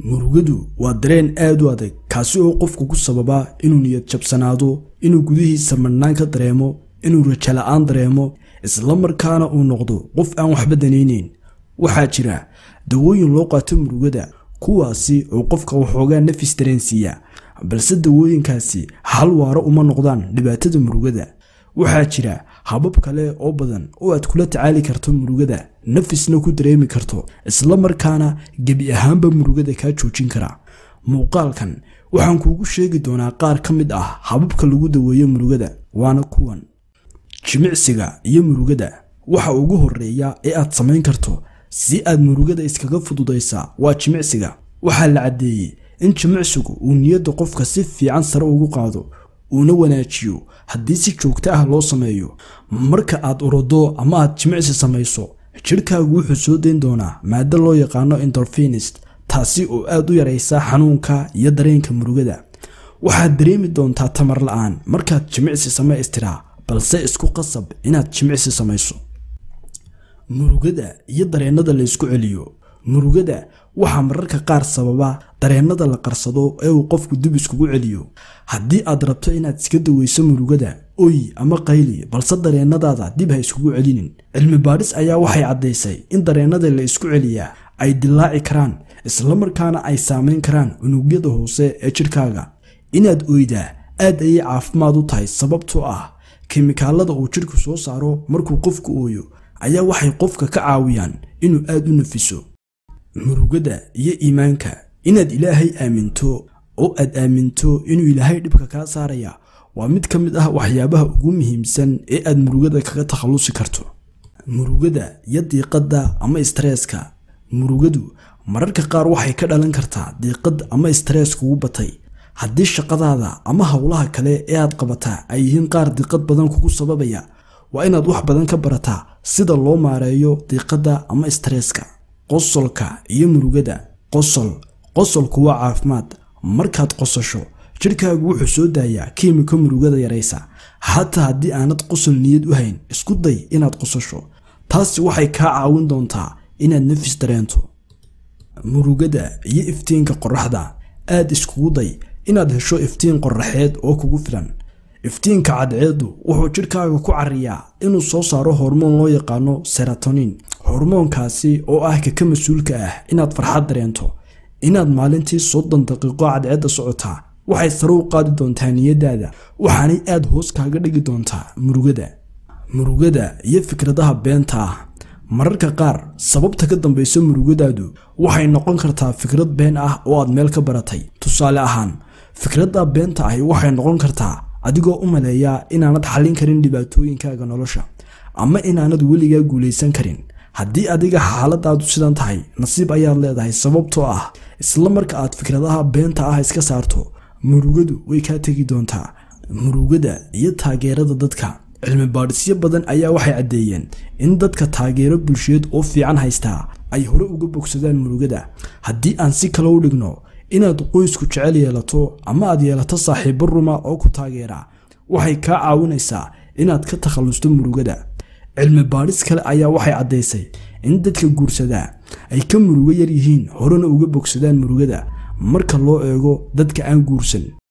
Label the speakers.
Speaker 1: murugadu waa dareen aad u adag kaasi oo qofku ku sababa inuu niyad jabsanaado inuu gudihiisa madhnaan ka dareemo inuu rajo la-aan dareemo isla markaana uu noqdo qof aan waxba danayneyn waxaa jira dawooyin loo qaato murugada kuwaasi oo qofka waxoogaa nafis dareensiiya balse dawooyinkaasi hal waaro uma noqdaan dhibaatada murugada waxaa jira habab kale oo badan oo aad kula tacaali karto murugada nafisna ku dareemi karto isla markaana gebi ahaanba murugada kaa joojin kara muuqaalkan waxaan kuugu sheegi doonaa qaar ka mid ah hababka lagu daweeyo murugada waana kuwan jimicsiga iyo murugada waxa ugu horeeya ee aad samayn karto si aad murugada iskaga fududaysaa waa jimicsiga waxaa la caddeeyey in jimicsigu uu niyadda qofka si fiican sare ugu qaado uuna wanaajiyo haddii si joogto ah loo sameeyo marka aad orodo ama aad jimicsi samayso jidhkaagu wuxuu soo dayn doonaa maado loo yaqaano endorfinist taasi oo aad u yaraysa xanuunka iyo dareenka murugada waxaad dareemi doontaa tamar la-aan markaad jimicsi samaystiraa balse isku qasab inaad jimicsi samayso murugada iyo dareennada la ysku celiyo murugada waxaa mararka qaar sababa dareennada la qarsado ee uu qofku dib iskugu celiyo haddii aad rabto inaad iska daweyso murugada oy ama qayli balse dareennadaada dib ha iskugu celinin cilmi baadhis ayaa waxay caddaysay in dareennada la isku celiyaa ay dilaaci karaan islamarkaana ay saamayn karaan unugyada hoose ee jidhkaaga inaad oydaa aad ayay caafimaad u tahay sababtoo ah kimikaalada uu jidhku soo saaro markuu qofku ooyo ayaa waxay qofka ka caawiyaan inuu aad u nafiso murugada iyo iimaanka inaad ilaahay aaminto oo aad aaminto inuu ilaahay dhibka kaa saaraya waa mid ka mid ah waxyaabaha ugu muhiimsan ee aad murugada kaga takhallusi karto murugada iyo diiqadda ama istreeska murugadu mararka qaar waxay ka dhalan kartaa diiqad ama istrees kugu batay haddii shaqadaada ama howlaha kale ee aad qabataa ay yihiin qaar diiqad badan kugu sababaya waa inaad wax badan ka barataa sida loo maareeyo diiqadda ama istreeska qosolka iyo murugada qosol qosolku waa caafimaad markaad qosasho jidhkaagu wuxuu soo daayaa kiimiko murugada yaraysa xataa haddii aanad qosol niyad u hayn isku day inaad qosasho taasi waxay kaa caawin doontaa inaad nafis dareento murugada iyo iftiinka qoraxda aad iskugu day inaad hesho iftiin qoraxeed oo kugu filan iftiinka cadceedu wuxuu jidhkaaga ku cariyaa inuu soo saaro hormoon loo yaqaano seratonin hormoonkaasi oo ah kaka mas-uulka ah inaad farxad dareento inaad maalintii soddon daqiiqo cadceedda socotaa waxay sare u qaadi doontaa niyadaada waxaanay aad hoos kaaga dhigi doontaa murugada murugada iyo fikradaha beenta ah mararka qaar sababta ka dambaysa murugadaadu waxay noqon kartaa fikrad been ah oo aad meel ka baratay tusaale ahaan fikradda beenta ahi waxay noqon kartaa adigoo u maleeya inaanad xallin karin dhibaatooyinkaaga nolosha ama inaanad weligaa guulaysan karin haddii adiga xaaladaadu sidan tahay nasiib ayaad leedahay sababtoo ah isla marka aad fikradaha beenta ah iska saarto murugadu way kaa tegi doontaa murugada iyo taageerada dadka cilmi baadhisyo badan ayaa waxay caddeeyeen in dadka taageero bulsheed oo fiican haystaa ay hore uga bogsadaan murugada haddii aan si kale u dhigno inaad qoysku jecel yeelato ama aad yeelato saaxiibo ruma oo ku taageera waxay kaa caawinaysaa inaad ka takhallusto murugada cilmi baadhis kale ayaa waxay caddaysay in dadka guursadaa ay ka murugo yar yihiin horena uga bogsadaan murugada marka loo eego dadka aan guursan